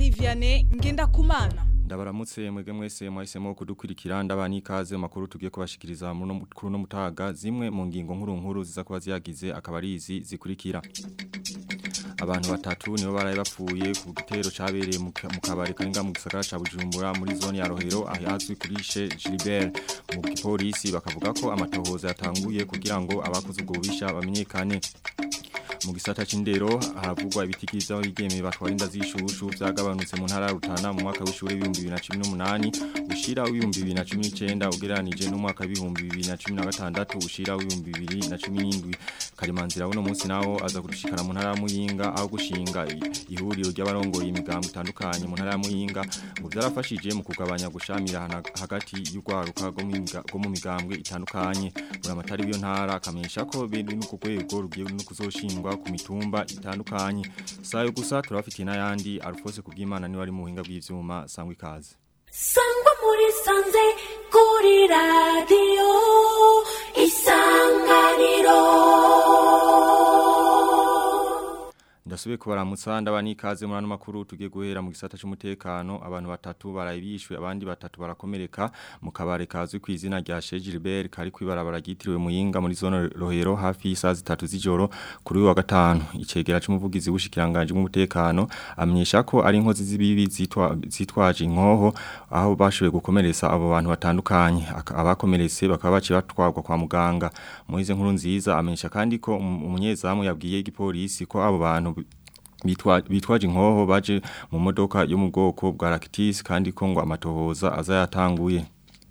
Marie Vianney Ngendakumana ndabaramutse mwege mwese mwahisemo kudukurikira ndabani ikaze makuru tugiye kubashikiriza kuri no mutaga zimwe mu ngingo nkuru nkuru ziza kuba ziyagize akaba ari izi zikurikira abantu batatu nibo baraye bapfuye ku gitero cabereye mu kabari karinga mu gisagara ca Bujumbura muri zone ya Rohero ahazwi kuri Che Gilbert mu gipolisi bakavuga ko amatohoza yatanguye kugira ngo abakoze ubwo bubisha bamenyekane mu gisata c'indero haravugwa ibitikiriza bigeme batwara inda z'ishushu byagabanutse mu ntara ya Rutana mu mwaka w'ishure w'ibihumbi 2018 ushira w'ibihumbi 2019 ugereranije no mwaka w'ibihumbi 2016 ushira w'ibihumbi 2017 Karimanzira uno munsi nawo aza kudushikana mu ntara ya Muyinga aho gushinga ihuriro ry'abarongoye imigambo itandukanye mu ntara ya Muyinga ngo byarafashije mu kugabanya gushamira hagati y'ugwaruka go mu migambwe itandukanye buramatari w'iyo ntara akamenyesha ko bindi nuko kwego rugiye no kuzoshingwa ku mitumba itandukanye sayo gusa turafitiye n'ayandi Alphonse kubwimana ni wari mu buhinga bw'ivyuma sangwa ikaze sangwa muri sanze kuri radio isanganiro Ndasubiye kubaramutsa ndabani ikaze muri ano makuru tugiye guhera mu gisata cy'umutekano abantu batatu barayibishwe abandi batatu barakomereka mu kabare kazwi ku izina rya Che Gilbert kari kwibarabara gitiriwe muyinga muri zone Rohero hafi y'isaha zitatu z'ijoro kuri uyu wa gatanu icegera cy'umuvugizi w'ushikiranganje w'umutekano amenyesha ko ari inkozi z'ibibi zitwa zitwaje inkoho aho bashoboye gukomeretsa abo bantu batandukanye abakomeretse bakaba baci batwarwa kwa muganga Moize nkuru nziza amenyesha kandi ko umunyezamu yabwiye igipolisi ko abo bantu bitwaje inkoho baje mu modoka yo mu bwoko bwa Lactis kandi ko ngo amatohoza azayatanguye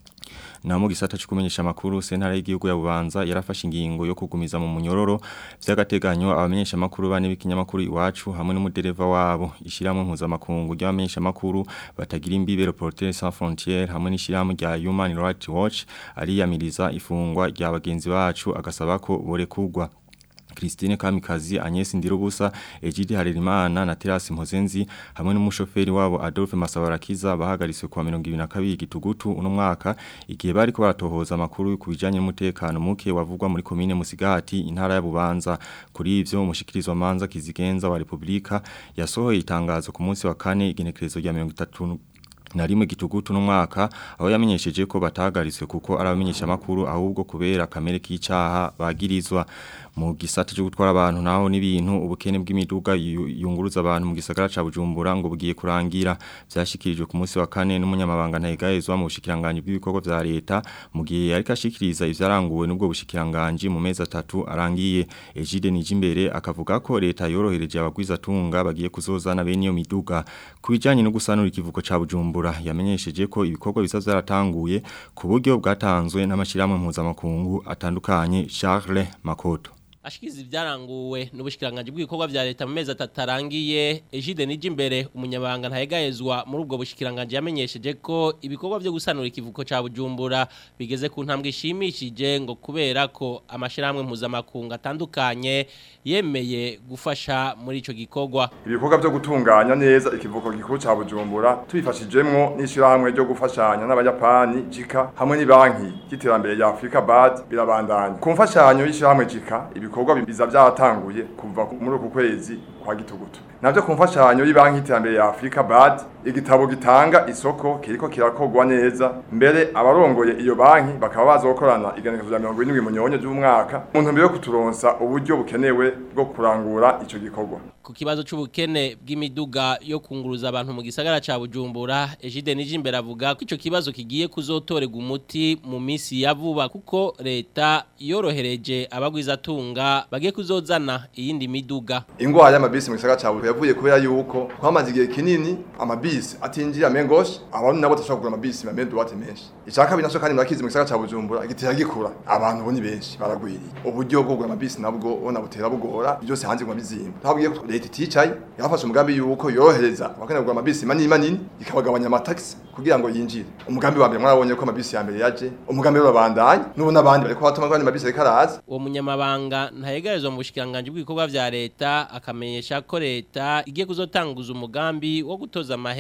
na mu gisata cyo kumenyesha makuru sentare y'igihugu ya Bubanza yarafashe ingingo yo kugumiza mu munyororo by'agateganyo abamenyesha makuru bane b'ikinyamakuru iwacu hamwe n'umudereva wabo ishiramwe mpuza makungu ry'abamenyesha makuru batagira imbibe Reporters sans frontières hamwe n'ishiramwe rya Human Rights Watch ariyamiriza ifungwa rya bagenzi bacu agasaba ko borekugwa Christine Kamikazi Agnes Ndirubusa Ejidi Harerimana na Terasi Mpozenzi hamwe n'umushoferi wabo Adolphe Masabarakiza bahagariswe kwa 22 gitugutu uno mwaka igihe bari ko baratohoza makuru ku bijanye n'umutekano muke wavugwa muri commune Musigati intara ya Bubanza kuri ivyo umushikirizwa manza kizigenza wa Republika yasohoye itangazo ku munsi wa kane igenekerezo rya 33 na rimwe gitugutu n'umwaka aho yamenyesheje ko batagariswe kuko arabamenyesha makuru ahubwo kubera kamere k'icaha bagirizwa mu gisata cyo gutwara abantu naho n'ibintu ubukene bw'imiduga yunguruza abantu mu gisagara ca Bujumbura ngo bugiye kurangira byashikirijwe ku munsi wa kane n'umunyamabanga ntayigayezwa mu bushikiranganje bw'ibikorwa vya leta mu gihe ariko ashikiriza ivyaranguwe n'ubwo bushikiranganje mu mezi atatu arangiye Ejide Nijimbere akavuga ko leta yorohereje abagwiza tunga bagiye kuzozana bene iyo miduga kubijanye no gusanura ikivuko ca Bujumbura yamenyesheje ko ibikorwa bisa vyaratanguye ku buryo bwatanzwe n'amashiramwe mpuzamakungu atandukanye Charles Makoto ashikiza ibyaranguwe n'ubushikiranganje bw'ibikorwa vya leta mu mezi atatu arangiye Ejide Nijimbere umunyabanga ntayegayezwa muri ubwo bushikiranganje yamenyesheje ko ibikorwa byo gusanura ikivuko ca Bujumbura bigeze ku ntambwe ishimishije ngo kubera ko amashiramwe mpuzamakungu atandukanye yemeye gufasha muri ico gikorwa ibikorwa byo gutunganya neza ikivuko gikuru ca Bujumbura tubifashijemwo n'ishirahamwe ryo gufashanya n'abayapani jika hamwe ni banki y'iterambere ya Africa BAD birabandanya ku mfashanyo y'ishirahamwe jika ibikorwa biza byatanguye kuva muri uku kwezi kwa gitugutu navyo ku mfashanyo y'Ibanki y'Iterambere ya Afrika BAD igitabo gitanga isoko kiriko kirakogwa neza mbere abarongoye iyo banki bakaba bazokorana igenekerezo rya 27 munyonyo y'umwaka mu ntumbero yo kuturonsa uburyo bukenewe bwo kurangura ico gikorwa ku kibazo c'ubukene bw'imiduga yo kunguruza abantu mu gisagara ca Bujumbura Ejide Nijimbere avuga ko ico kibazo kigiye kuzotorega umuti mu misi ya vuba kuko leta yorohereje abagwiza tunga bagiye kuzozana iyindi miduga ingwara y'amabisi mu gisagara ca Bujumbura yavuye kubera yuko twamaze igihe kinini amabisi atinjira mengoshe abantu nabo tashobora kugura amabisi mamende duwate menshi icaka binasho kandi murakizi mu gisagara ca Bujumbura igitera gikura abantu bo ni benshi baragwiriye uburyo bwo kugura amabisi nabwo bona butera bugora byose hanze ngo bizimba twabwiye ko leta iticaye yafashe umugambi yuko yorohereza abakene kugura amabisi manini manini ikabagabanya amataxi kugira ngo yinjire umugambi wa mbere mwarabonye ko amabisi ya mbere yaje umugambi w'abandanya n'ubu n'abandi bariko batuma kandi amabisi ariko araza uwo munyamabanga ntayegerezwa mu bushikiranganje bw'ibikorwa vya leta akamenyesha ko leta igiye kuzotanguza umugambi wo gutoza amahera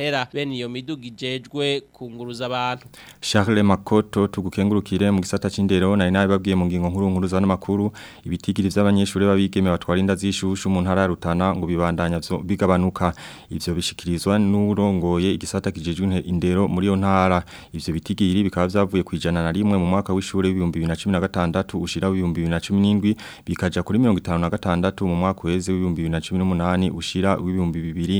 amahera bene iyo miduga ijejwe kunguruza abantu Charles Makoto tugukengurukire mu gisata c'indero nari nabibabwiye mu ngingo nkuru nkuru zana makuru ibitigiri vy'abanyeshure babigeme batwara inda zishushu mu ntara ya Rutana ngo bibandanya vyo bigabanuka ivyo bishikirizwa n'urongoye igisata kijejwe indero muri yo ntara ivyo bitigiri bikaba vyavuye kwijana na rimwe mu mwaka w'ishure w'ibihumbi 2016 ushira w'ibihumbi 2017 bikaja kuri 56 mu mwaka weze w'ibihumbi 2018 ushira w'ibihumbi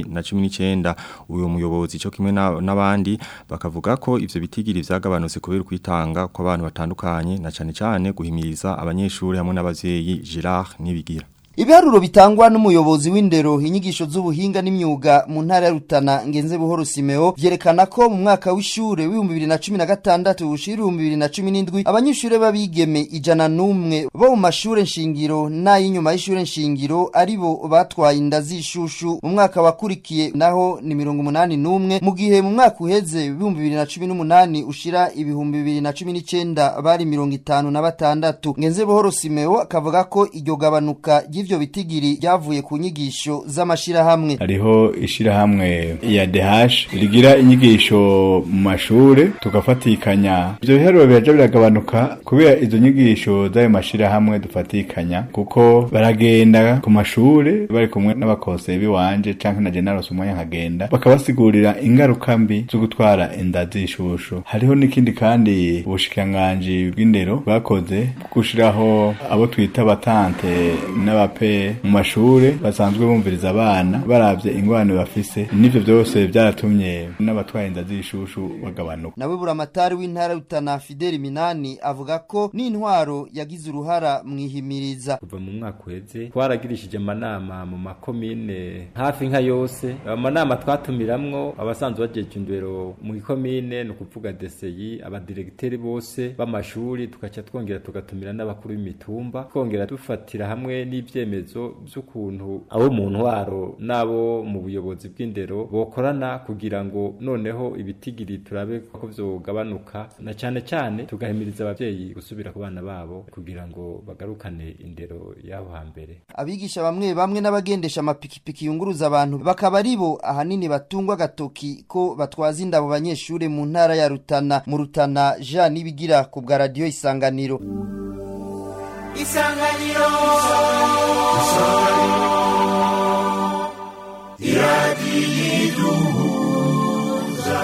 2019 uyo muyobozi cyo kimwe n'abandi bakavuga ko ivyo bitigiri vyagabanutse kubera kwitanga kw'abantu batandukanye na cane cane guhimiriza abanyeshuri hamwe n'abavyeyi Girard nibigira Ibiharuro bitangwa n'umuyobozi w'indero inyigisho z'ubuhinga n'imyuga mu ntara ya Rutana ngenze buhoro Simeo vyerekana ko mu mwaka w'ishure w'ibihumbi bibiri na cumi na gatandatu ushira ibihumbi bibiri na cumi n'indwi abanyeshure b'abigeme ijana n'umwe bo mu mashure nshingiro n'ay'inyuma y'ishure nshingiro aribo batwaye inda z'ishushu mu mwaka wakurikiye naho ni mirongo umunani n'umwe mu gihe mu mwaka uheze ibihumbi bibiri na cumi n'umunani ushira ibihumbi bibiri na cumi n'icenda bari mirongo itanu na batandatu ngenze buhoro Simeo akavuga ko iryo gabanuka ivyo bitigiri byavuye ku nyigisho z'amashirahamwe hariho ishirahamwe ya DH rigira inyigisho mu mashure tugafatikanya ivyo biharuro biraja biragabanuka kubera izo nyigisho z'ayo mashirahamwe dufatikanya kuko baragenda ku mashure bari kumwe n'abakonseye biwanje canke na general umwanya nkagenda bakabasigurira ingaruka mbi zo gutwara inda z'ishushu hariho n'ikindi kandi ubushikiranganji bw'indero bwakoze gushiraho abo twita batante n'aba pe mu mashure basanzwe bumviriza abana baravye ingwane bafise nivyo byose byaratumye n'abatwaye inda z'ishushu bagabanuka nawe buramatari w'intara Rutana Fidel Minani avuga ko n'intwaro yagize uruhara mwihimiriza kuva mu mwaka uheze twaragirishije amanama mu makomine hafi nka yose amanama twatumiramwo abasanzwe bajeje indero mu ikomine no kuvuga DCI abadiregiteri bose b'amashuri tugaca twongera tugatumira n'abakuru b'imitumba twongera dufatira hamwe n'ivyo ivyemezo by'ukuntu abo mu ntwaro n'abo mu buyobozi bw'indero bokorana kugira ngo noneho ibitigiri turabe ko vyogabanuka na cane cane tugahimiriza abavyeyi gusubira ku bana babo kugira ngo bagarukane indero y'aho hambere abigisha bamwe bamwe n'abagendesha amapikipiki yunguruza abantu bakaba aribo ahanini batungwa agatoki ko batwaza indabo banyeshure mu ntara ya Rutana mu Rutana Jean Nibigira ku bwa radio Isanganiro isanganiro isanganiro iradiyiduhuza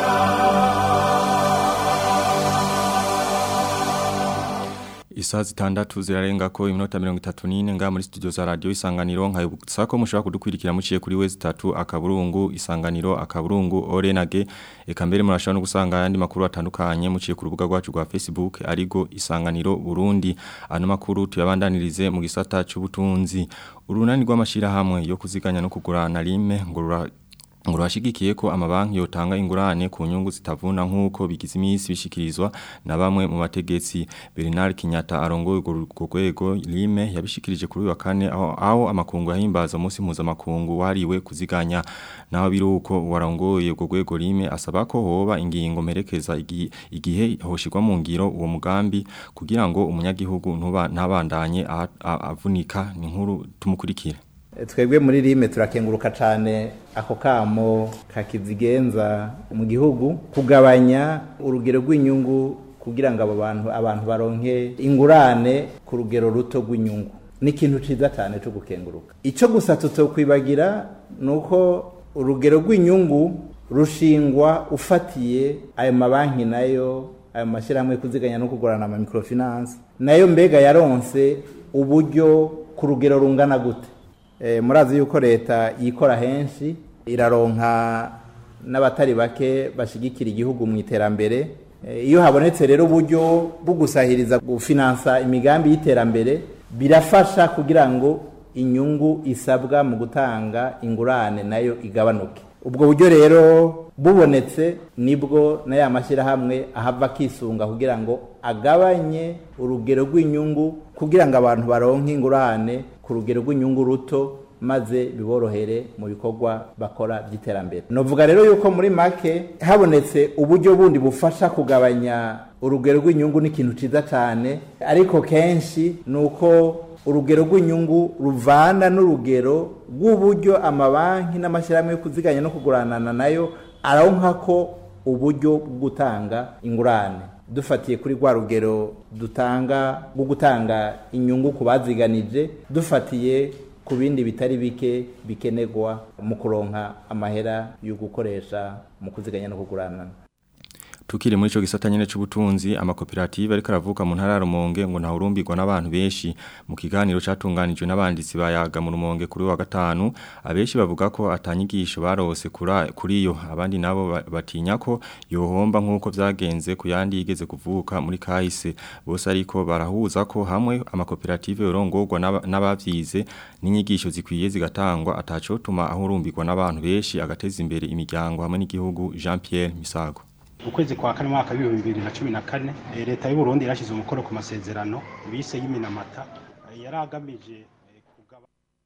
Isaha zitandatu zirarenga ko iminota mirongo itatu n'ine nga muri studio za radio isanganiro nkayibutsa ko mushobora kudukwirikira muciye kuri wezi tatu akaburungu isanganiro akaburungu orenage eka mbere murashobora no gusanga ayandi makuru atandukanye muciye ku rubuga rwacu rwa Facebook arigo isanganiro Burundi ano makuru tuyabandanirize mu gisata c'ubutunzi urunani rw'amashirahamwe yo kuziganya no kugurana rime ngo ngo rwashigikiye ko amabanki yotanga ingurane ku nyungu zitavuna nk'uko bigize iminsi bishikirizwa na bamwe mu bategetsi Bernard Kinyata arongoye urwo rwego Lime yabishikirije kuri uyu wa kane aho, aho amakungu yahimbaza umunsi mpuzamakungu wariwe kuziganya naho biruko warongoye urwo rwego Lime asaba ko hoba ingingo mperekeza igihe, igihe hoshirwa mu ngiro uwo mugambi kugira ngo umunyagihugu ntuba ntabandanye avunika ni nkuru tumukurikire twebwe muri rime turakenguruka cyane ako kamo kakizigenza mu gihugu kugabanya urugero rw'inyungu kugira ngo abo bantu abantu baronke ingurane ku rugero ruto rw'inyungu ni ikintu cyiza cyane cyo gukenguruka icyo gusa tutokwibagira ni uko urugero rw'inyungu rushingwa ufatiye ayo mabanki nayo ayo mashyirahamwe kuziganya no kugurana ama microfinance nayo mbega yaronse uburyo ku rugero rungana gute murazi yuko leta yikora henshi iraronka n'abatari bake bashyigikira igihugu mu iterambere iyo habonetse rero uburyo bwo gusahiriza gufinansa imigambi y'iterambere birafasha kugira ngo inyungu isabwa mu gutanga ingurane nayo igabanuke ubwo buryo rero bubonetse nibwo na ya mashyirahamwe ahava akisunga kugira ngo agabanye urugero rw'inyungu kugira ngo abantu baronke ingurane ku rugero rw'inyungu ruto maze biborohere mu bikorwa bakora by'iterambere novuga rero yuko muri make habonetse uburyo bundi bufasha kugabanya urugero rw'inyungu n'ikintu cyiza cyane ariko kenshi ni uko urugero rw'inyungu ruvana n'urugero rw'uburyo amabanki n'amashyirahamwe yo kuziganya no kuguranana nayo aronka ko uburyo bwo gutanga ingurane dufatiye kuri rwa rugero dutanga bwo gutanga inyungu ku baziganije dufatiye ku bindi bitari bike bikenerwa mu kuronka amahera yo gukoresha mu kuziganya no kugurana Tukiri muri ico gisata nyene c'ubutunzi amakoperative ariko aravuka mu ntara ya Rumonge ngo ntahurumbirwa n'abantu benshi mu kiganiro catunganijwe n'abanditsi bayaga mu Rumonge kuri wa gatanu abenshi bavuga ko atanyigisho barose kuri kuri yo abandi nabo ba- batinya ko yohomba nkuko vyagenze ku yandi yigeze kuvuka muri kahise bose ariko barahuza ko hamwe amakoperative yorongorwa n'aba- n'abavyize n'inyigisho zikwiye zigatangwa ataco tuma ahurumbirwa n'abantu benshi agateza imbere imiryango hamwe n'igihugu Jean Pierre Misago ukwezi kwa kane mwaka w'ibihumbi bibiri na cumi na kane eh, leta y'u Burundi yarashyize umukono ku masezerano bise y'iminamata eh, yari agamije eh, kugaba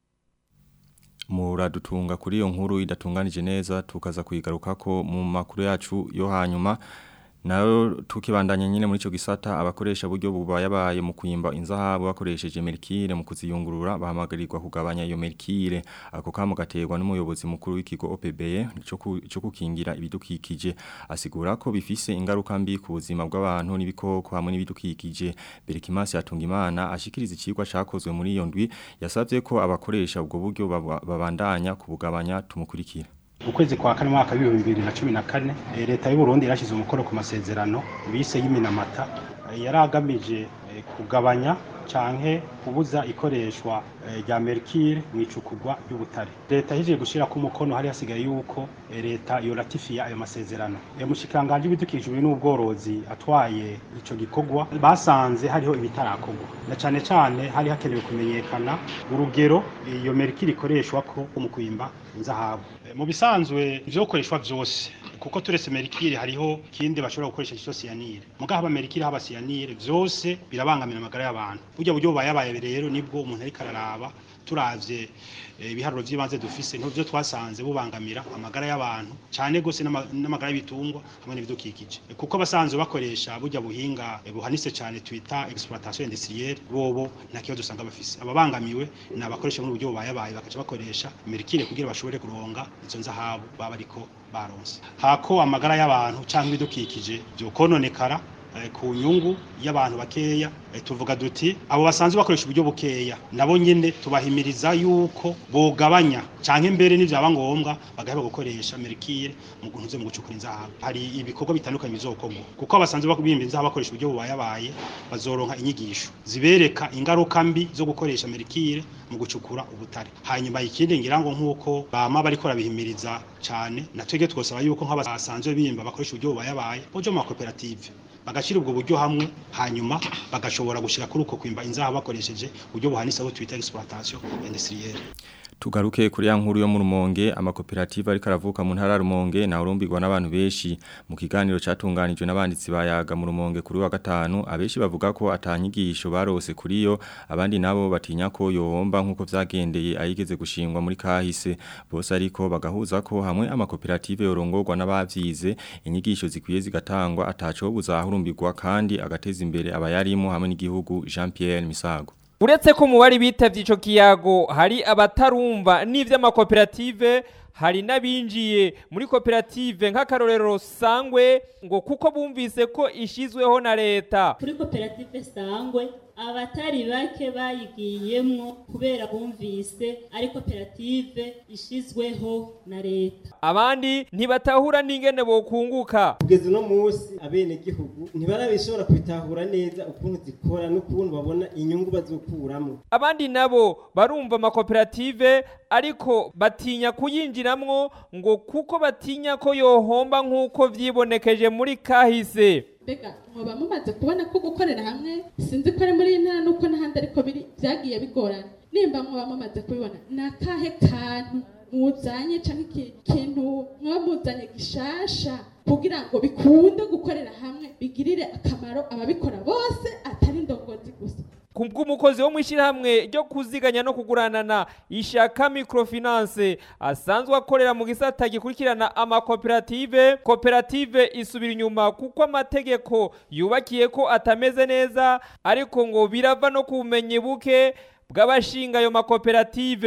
muradutunga kuri iyo nkuru idatunganije neza tukaza kuyigaruka ko mu makuru yacu yo hanyuma nayo tukibandanya nyine muri ico gisata abakoresha buryo bubayabaye mu kuyimba inzahabu bakoresheje merkire mu kuziyungurura bahamagarirwa kugabanya iyo merkire ako kamo gaterwa n'umuyobozi mukuru w'ikigo OPBE cyo ku- cyo kukingira ibidukikije asigura ko bifise ingaruka mbi ku buzima bw'abantu n'ibikoko hamwe n'ibidukikije Berikimasi Hatungimana ashikiriza ikigwa cakozwe muri iyo ndwi yasavye ko abakoresha ubwo buryo baba- babandanya kubugabanya tumukurikira ukwezi kwa kane mwaka w'ibihumbi bibiri na cumi na kane eh, leta y'u Burundi yarashyize umukono ku masezerano bise y'iminamata eh, yari agamije eh, kugabanya canke kubuza ikoreshwa eh, rya mercure mu icukugwa ry'ubutare leta yahejeje gushira ku mukono hari hasigaye yuko eh, leta yoratifiya ayo masezerano eh, mushikanganje w'ibidukikije n'ubworozi atwaye ico gikorwa basanze hariho ibitarakorwa na cane cane hari hakenewe kumenyekana urugero iyo mercure ikoreshwa ko mu kwimba inzahabu Eh, mu bisanzwe ivyo gukoreshwa vyose kuko turetse mercure hariho kindi bashobora gukoresha cyo cyanire mugaho haba mercure haba cyanire vyose birabangamira amagara y'abantu burya buryo bubayabaye rero nibwo umuntu ariko araraba turavye eh, ibiharuro vy'ibanze dufise nivyo twasanze bubangamira amagara y'abantu cyane gose n'ama- n'amagara y'ibitungwa hamwe n'ibidukikije Eh, kuko basanzwe bakoresha burya buhinga eh, buhanitse cyane twita exploitation industrielle bobo nta kibazo usanga bafise ababangamiwe ni abakoresha muri buryo bubayabaye bakaca bakoresha mercure kugira bashobore kuronga izo nzahabu baba ariko baronse hako amagara y'abantu cyangwa ibidukikije byokononekara eh, ku nyungu y'abantu bakeya eh, tuvuga duti abo basanzwe bakoresha uburyo bukeya nabo nyene tubahimiriza yuko bogabanya canke mbere n'ivyaba ngombwa bagaheba gukoresha mercure mu guntuze mu gucukura inzahabu hari ibikorwa bitandukanye bizokorwa kuko abasanzwe bakubimba inzahabu bakoresha uburyo bubayabaye bazoronka inyigisho zibereka ingaruka mbi zo gukoresha mercure mu gucukura ubutare hanyuma ikindi ngira ngo nk'uko bama bariko barabihimiriza cane natwege twosaba yuko nk'abasanzwe bimba bakoresha uburyo bubayabaye bojo mu makoperative bagashira ubwo buryo hamwe hanyuma bagashobora gushira kuri uko kwimba inzaha bakoresheje uburyo buhanitse aho twita exploitation industrielle Tugaruke kuri ya nkuru yo mu Rumonge amakoperative ariko aravuka mu ntara ya Rumonge na urumbirwa n'abantu benshi mu kiganiro catunganijwe n'abanditsi bayaga mu Rumonge kuri wa gatanu abenshi bavuga ko atanyigisho barose kuri yo abandi nabo batinya ko yohomba nkuko vyagendeye ayigeze gushingwa muri kahise bose ariko bagahuza ko hamwe amakoperative yorongorwa n'abavyize inyigisho zikwiye zigatangwa ataco buzahurumbirwa kandi agateza imbere abayarimo hamwe n'igihugu Jean Pierre Misago uretse ko mu bari bitavye ico kiyago hari abatarumva n'ivy'amakoperative hari n'abinjiye muri koperative nk'akarorero sangwe ngo kuko bumvise ko ishizweho na leta kuri koperative sangwe abatari bake bayigiyemwo kubera bumvise ari koperative ishizweho na leta abandi ntibatahura n'ingene bokunguka kugeza uno munsi abenegihugu ntibarabishobora kubitahura neza ukuntu zikora n'ukuntu babona inyungu bazokuramwo abandi nabo barumva amakoperative ariko batinya kuyinjiramwo ngo kuko batinya ko yohomba nk'uko vyibonekeje muri kahise mbega muba mumaze kubona ko gukorera hamwe sinzi ko ari muri iyi ntara nuko n'ahandi ariko biri byagiye bigorana nimba muba mumaze kubibona ni akahe kantu muzanye cyangwa iki kintu muba muzanye gishasha kugira ngo bikunde gukorera hamwe bigirire akamaro ababikora bose atari indongozi gusa kubw'umukozi wo mw'ishyirahamwe ryo kuziganya no kuguranana ishaka microfinance asanzwe akorera mu gisata gikurikirana amakoperative koperative isubira inyuma kuko amategeko yubakiye ko atameze neza ariko ngo birava no ku bumenyi buke bw'abashinga ayo makoperative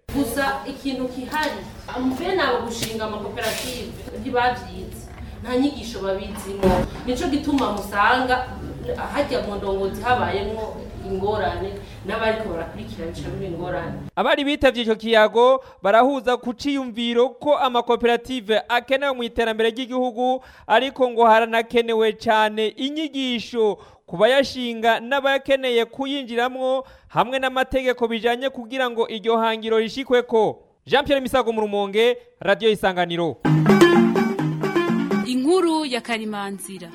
gusa ikintu kihari bene abo gushinga amakoperative ntibabyize nta nyigisho babizimo nico gituma musanga hajya mu ndongozi habayemo ingorane n'abariko barakurikirana biba ingorane abari bitavye ico kiyago barahuza ku ciyumviro ko amakoperative akenewe mu iterambere ry'igihugu ariko ngo haranakenewe cane inyigisho ku bayashinga n'abakeneye kuyinjiramwo hamwe n'amategeko bijanye kugira ngo iryo hangiro rishikweko jean pierre misago mu rumonge radiyo isanganiro inkuru ya karimanzira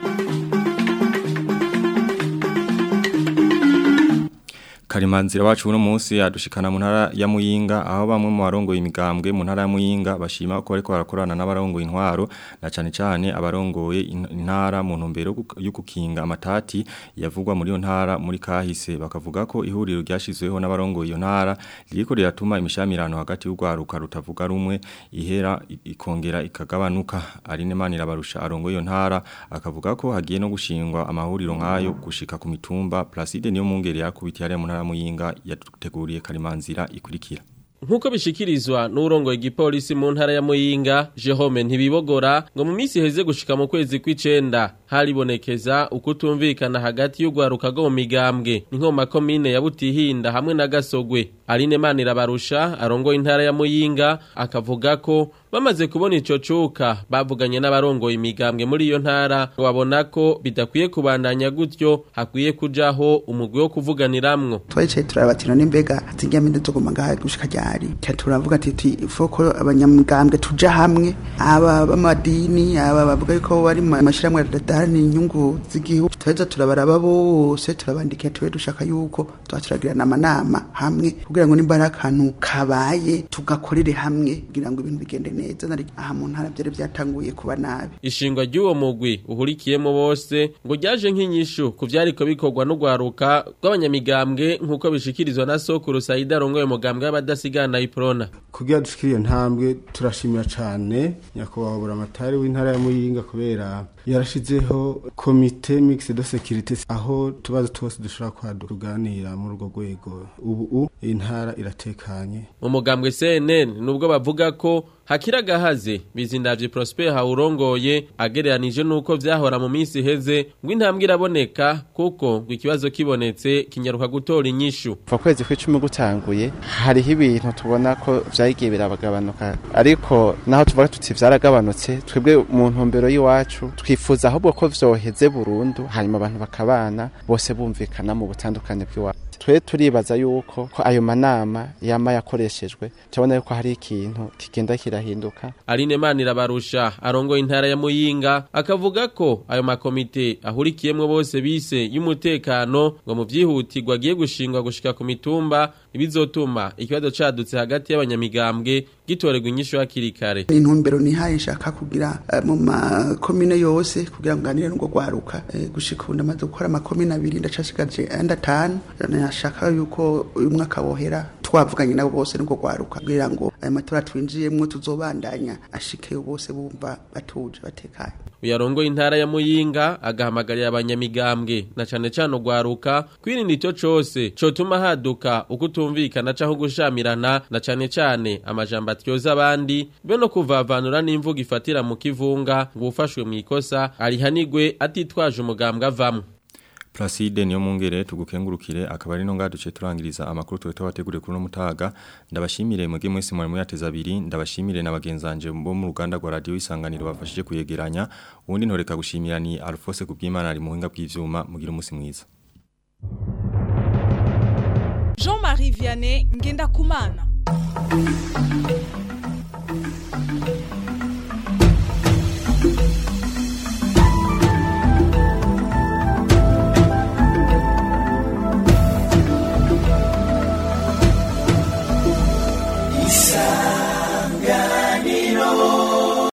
Karimanzira wacu uno munsi yadushikana mu ntara ya Muyinga aho bamwe mu barongoye imigambwe mu ntara ya Muyinga bashima ko ariko barakorana n'abarongoye intwaro na cane cane abarongoye in- intara mu ntumbero yo gukinga amatati yavugwa muri yo ntara muri kahise bakavuga ko ihuriro ryashizweho n'abarongoye iyo ntara ririko riratuma imishamirano hagati y'urwaruka rutavuga rumwe ihera i- ikongera ikagabanuka Aline Manirabarusha arongoye iyo ntara akavuga ko hagiye no gushingwa amahuriro nk'ayo gushika ku mitumba Placide niyo mungere yakubitiye hariya mu ntara ya Muyinga yaduteguriye Karimanzira ikurikira Nkuko bishikirizwa n'urongoye igipolisi mu ntara ya Muyinga, Jerome ntibibogora ngo mu minsi heze gushika mu kwezi kw'icenda haribonekeza ukutumvikana hagati y'urwaruka rwo mu migambwe n'inkoma komine ya Butihinda hamwe na Gasogwe. Aline Manirabarusha arongoye intara ya Muyinga akavuga ko bamaze kubona ico cuka bavuganye n'abarongoye imigambwe muri iyo ntara ngo babona ko bidakwiye kubandanya gutyo hakwiye kujaho umugwi wo kuvuganiramwo. twayicaye turabatira n'imbega zijya minde tuguma ngaha gushika ryari Ca turavuga ati ti foko abanyamugambwe tuja hamwe aba b'amadini aba bavuga yuko bari mu mashyirahamwe adaharanira inyungu z'igihugu tuheza turabaraba bose turabandikira tube dushaka yuko tuba turagirana amanama hamwe kugira ngo nimba ari akantu kabaye tugakorere hamwe kugira ngo ibintu bigende neza nari aha mu ntara byari byatanguye kuba nabi Ishingwa ry'uwo mugwi uhurikiyemo bose ngo ryaje nk'inyishu ku vyariko bikorwa n'ugwaruka rw'abanyamigambwe nk'uko bishikirizwa na Sokuru Saida arongoye umugambwe w'abadasigana Iprona. kugira dushikire iyo ntambwe turashimira cyane nyakubahwa buramatari w'intara ya muyinga kubera yarashizeho komite mixed de security aho tubazo twose dushobora kwaduka tuganira muri urwo rwego ubu iyi ntara iratekanye Mu mugambwe CNN nubwo bavuga ko hakira gahaze bizindavye Prosper haurongoye agereranije nuko vyahora mu minsi heze ngo intambwe iraboneka kuko ngo ikibazo kibonetse kinyaruka gutora inyishu. kuva kwezi kw'icumi gutanguye hariho ibintu tubona ko vyagiye biragabanuka ariko naho tuvuga tuti vyaragabanutse twebwe mu ntumbero y'iwacu twifuza ahubwo ko vyoheze burundu hanyuma abantu bakabana bose bumvikana mu butandukane bw'iwacu twe turibaza yuko ko ayo manama yama yakoreshejwe turabona yuko hari ikintu kigenda kirahinduka Aline Manirabarusha arongoye intara ya Muyinga akavuga ko ayo makomite ahurikiyemwo bose bise y'umutekano ngo mu vyihutirwa agiye gushingwa gushika ku mitumba ibizotuma ikibazo cadutse hagati y'abanyamigambwe gitorerwa inyishu hakiri kare. intumbero nihaye nshaka kugira eh, mu makomine yose kugira ngo nganire n'ubwo rwaruka eh, gushika ubu ndamaze gukora amakomine abiri ndacasigaje andi atanu nashaka yuko uyu mwaka wohera twavuganye nabo bose n'ubwo rwaruka kugira ngo aya matora twinjiyemwo tuzobandanya ashikeyo bose bumva batuje batekanye Uyarongoye intara ya Muyinga agahamagarira abanyamigambwe na cane cane ugwaruka kwirinda ico cose cotuma haduka ukutumvikana canke gushamirana na cane cane amajambo atyoza abandi be no kuvavanura n'imvugo ifatira mu kivunga ngo ufashwe mu ikosa arihanigwe atitwaje umugambwe avamwo. Placide niyo mungere tugukengurukire akaba ari no ngaduce turangiriza amakuru twe twabateguriye kuri no mutaga ndabashimire mwege mwese mwari muyateza abiri ndabashimire na bagenzanje bo mu ruganda rwa radio isanganiro bafashije kuyegeranya ubundi ntoreka gushimira ni Alphonse kubwimana ari muhinga bw'ivyuma mugira umunsi mwiza Jean-Marie Vianney Ngenda Kumana